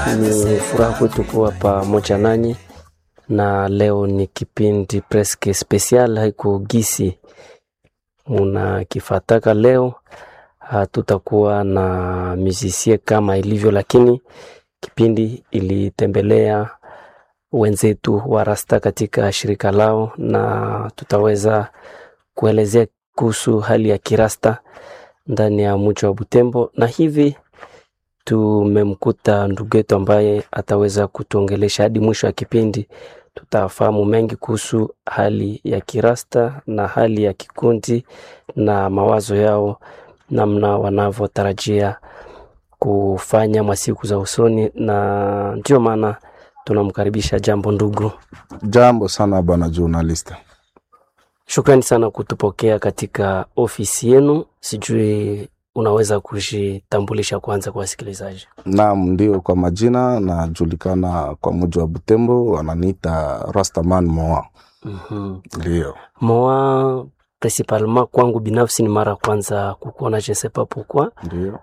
Ni furaha kwetu kuwa pamoja nanyi, na leo ni kipindi preske special, haiko gisi munakifataka. Leo hatutakuwa na musicien kama ilivyo, lakini kipindi ilitembelea wenzetu wa Rasta katika shirika lao, na tutaweza kuelezea kuhusu hali ya kirasta ndani ya mji wa Butembo, na hivi tumemkuta ndugu yetu ambaye ataweza kutuongelesha hadi mwisho wa kipindi. Tutafahamu mengi kuhusu hali ya kirasta na hali ya kikundi na mawazo yao, namna wanavyotarajia kufanya masiku za usoni, na ndio maana tunamkaribisha. Jambo ndugu. Jambo sana bwana journalist. Shukrani sana kutupokea katika ofisi yenu. Sijui unaweza kujitambulisha kwanza kwa wasikilizaji? Naam, ndio, kwa majina najulikana kwa muji wa Butembo, wananiita Rastaman Moa. mm Ndio. Moa principalement kwangu binafsi ni mara kwanza kukuona, je ne sais pas pourquoi. Ndio.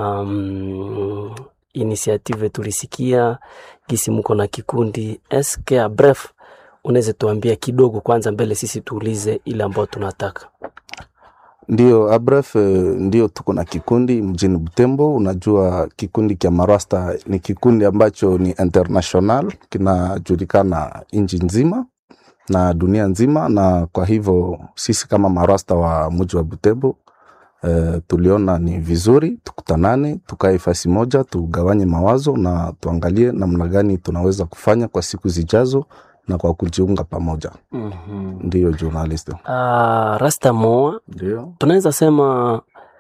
Um, initiative tulisikia gisi muko na kikundi eske a bref, unaweza tuambia kidogo kwanza mbele sisi tuulize ile ambayo tunataka. Ndio, abref, ndio tuko na kikundi mjini Butembo. Unajua kikundi kya Marasta ni kikundi ambacho ni international, kinajulikana nchi nzima na dunia nzima, na kwa hivyo sisi kama Marasta wa mji wa Butembo eh, tuliona ni vizuri tukutanane, tukae fasi moja, tugawanye mawazo na tuangalie namna gani tunaweza kufanya kwa siku zijazo na kwa kujiunga pamoja. mm Ndiyo journalist. Rasta Moa, Ndio. tunaweza sema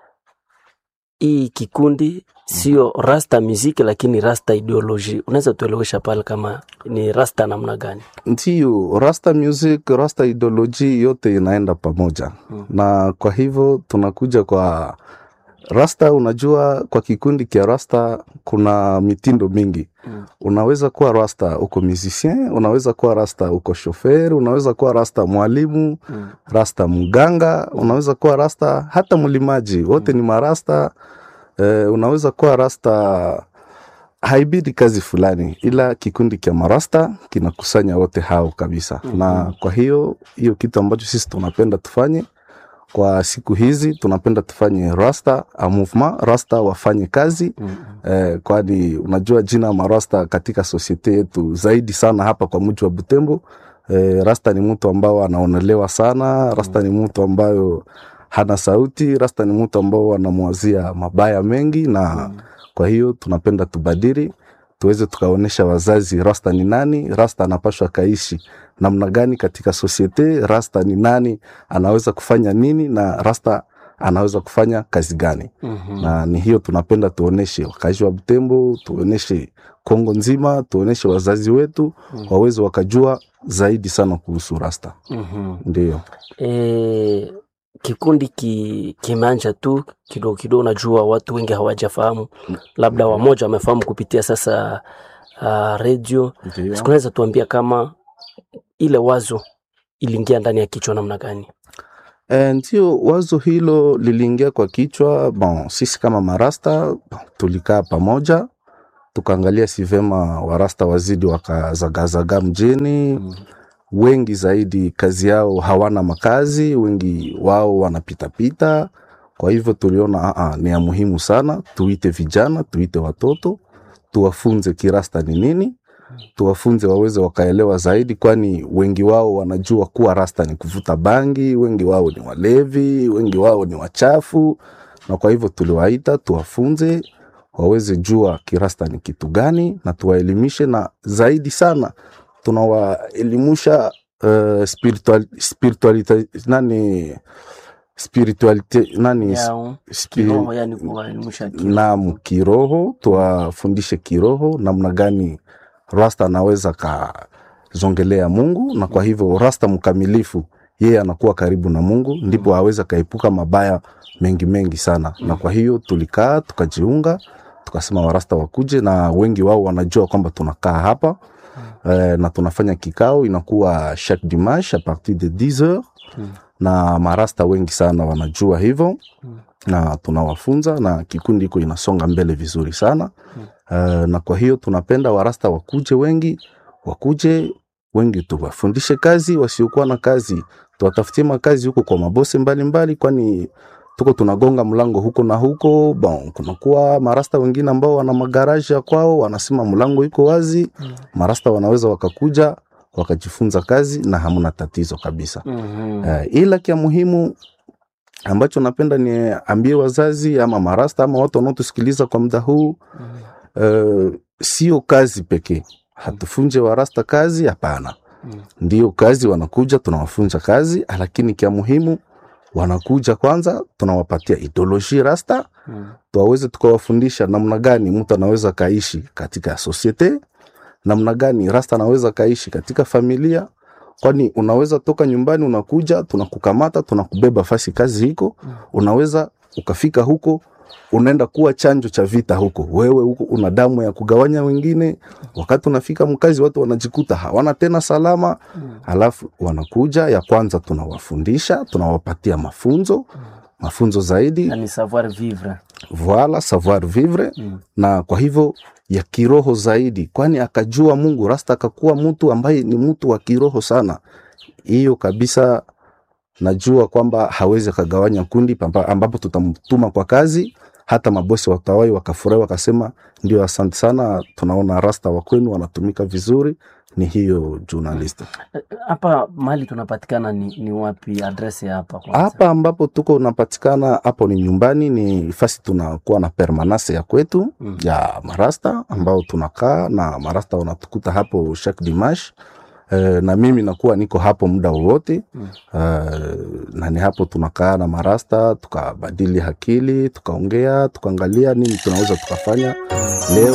hii kikundi sio rasta muziki, lakini rasta ideology. Unaweza tuelewesha pale kama ni rasta namna gani? Ndiyo, rasta music, rasta ideology yote inaenda pamoja Mm. na kwa hivyo tunakuja kwa rasta. Unajua, kwa kikundi kia rasta kuna mitindo mingi. Mm. Unaweza kuwa rasta uko musicien, unaweza kuwa rasta uko shofer, unaweza kuwa rasta mwalimu, Mm. rasta mganga, unaweza kuwa rasta hata mlimaji, wote ni marasta. Eh, unaweza kuwa rasta haibidi kazi fulani, ila kikundi cha marasta kinakusanya wote hao kabisa. Mhm. Na kwa hiyo hiyo kitu ambacho sisi tunapenda tufanye kwa siku hizi, tunapenda tufanye rasta a movement, rasta wafanye kazi Mm. eh, kwani unajua jina marasta katika sosiete yetu zaidi sana hapa kwa mji wa Butembo. Eh, rasta ni mtu ambao anaonelewa sana, rasta ni mtu ambayo hana sauti, rasta ni mtu ambao anamwazia mabaya mengi na Mm. kwa hiyo tunapenda tubadili, tuweze tukaonyesha wazazi rasta ni nani, rasta anapashwa kaishi namna gani katika sosiete, rasta ni nani, anaweza kufanya nini na rasta anaweza kufanya kazi gani Mhm. na ni hiyo tunapenda tuoneshe wakazi wa Butembo, tuoneshe Kongo nzima, tuoneshe wazazi wetu Mm. waweze wakajua zaidi sana kuhusu rasta. Mhm. Ndio, E, kikundi ki, kimeanja tu kidogo kidogo. Najua watu wengi hawajafahamu, labda wamoja wamefahamu kupitia sasa uh, redio. ndio. Sikunaweza tuambia kama ile wazo iliingia ndani ya kichwa namna gani? E, ndio wazo hilo liliingia kwa kichwa. Bon, sisi kama marasta bon, tulikaa pamoja tukaangalia si vema warasta wazidi wakazagazaga mjini Mm. wengi zaidi kazi yao hawana makazi, wengi wao wanapitapita. Kwa hivyo tuliona aa, ni ya muhimu sana tuite vijana, tuite watoto, tuwafunze kirasta ni nini, tuwafunze waweze wakaelewa zaidi, kwani wengi wao wanajua kuwa rasta ni kuvuta bangi, wengi wao ni walevi, wengi wao ni wachafu, na kwa hivyo tuliwaita tuwafunze waweze jua kirasta ni kitu gani, na tuwaelimishe, na zaidi sana tunawaelimusha uh, spiritual, spiritualite nani spiritualite nani Yao, spi- kiroho, yani kuwaelimisha kiroho. naam, kiroho tuwafundishe kiroho namna gani rasta anaweza kazongelea Mungu, na kwa hivyo rasta mkamilifu yeye anakuwa karibu na Mungu, ndipo aweza kaepuka mabaya mengi mengi sana. Na kwa hiyo tulikaa tukajiunga, tukasema warasta wakuje, na wengi wao wanajua kwamba tunakaa hapa eh, na tunafanya kikao inakuwa chaque dimanche a partir de 10 heures Mm. na marasta wengi sana wanajua hivyo Mm. na tunawafunza na kikundi hiko inasonga mbele vizuri sana Mm. uh, na kwa hiyo tunapenda warasta wakuje wengi, wakuje wengi, tuwafundishe kazi. Wasiokuwa na kazi tuwatafutie makazi huko kwa mabose mbalimbali, kwani tuko tunagonga mlango huko na huko. Bon, kunakuwa marasta wengine ambao wana magaraji ya kwao, wanasema mlango iko wazi. Marasta wanaweza wakakuja wakajifunza kazi na hamna tatizo kabisa. Mhm. Uh, ila kia muhimu ambacho napenda niambie wazazi ama marasta ama watu wanaotusikiliza kwa muda huu uh, sio kazi pekee. Hatufunje warasta kazi, hapana. Mm. Ndio kazi wanakuja, tunawafunza kazi, lakini kia muhimu wanakuja kwanza, tunawapatia ideology rasta, Mm. tuwaweze tukawafundisha namna gani mtu anaweza kaishi katika societe, namna gani rasta anaweza kaishi katika familia, kwani unaweza toka nyumbani unakuja, tunakukamata tunakubeba fasi kazi hiko, unaweza ukafika huko unaenda kuwa chanjo cha vita huko, wewe huko una damu ya kugawanya wengine. Wakati unafika mkazi, watu wanajikuta hawana tena salama, halafu wanakuja ya kwanza, tunawafundisha tunawapatia mafunzo mafunzo zaidi Na ni savoir vivre. voila savoir vivre Mm. na kwa hivyo ya kiroho zaidi, kwani akajua Mungu rasta akakuwa mtu ambaye ni mtu wa kiroho sana. Hiyo kabisa najua kwamba hawezi akagawanya kundi pamba- ambapo tutamtuma kwa kazi. Hata mabosi watawai wakafurahi wakasema, ndio, asante sana, tunaona rasta wa kwenu wanatumika vizuri. Ni hiyo journalist Eh, Hapa mahali tunapatikana ni, ni wapi? Adresi ya hapa kwanza. hapa ambapo tuko unapatikana hapo ni nyumbani, ni fasi tunakuwa na permanence ya kwetu Mm. ya marasta ambao tunakaa na marasta wanatukuta hapo chaque dimanche. Uh, na mimi nakuwa niko hapo muda wowote Mm. uh, na ni hapo tunakaa na marasta tukabadili akili tukaongea tukaangalia nini tunaweza tukafanya leo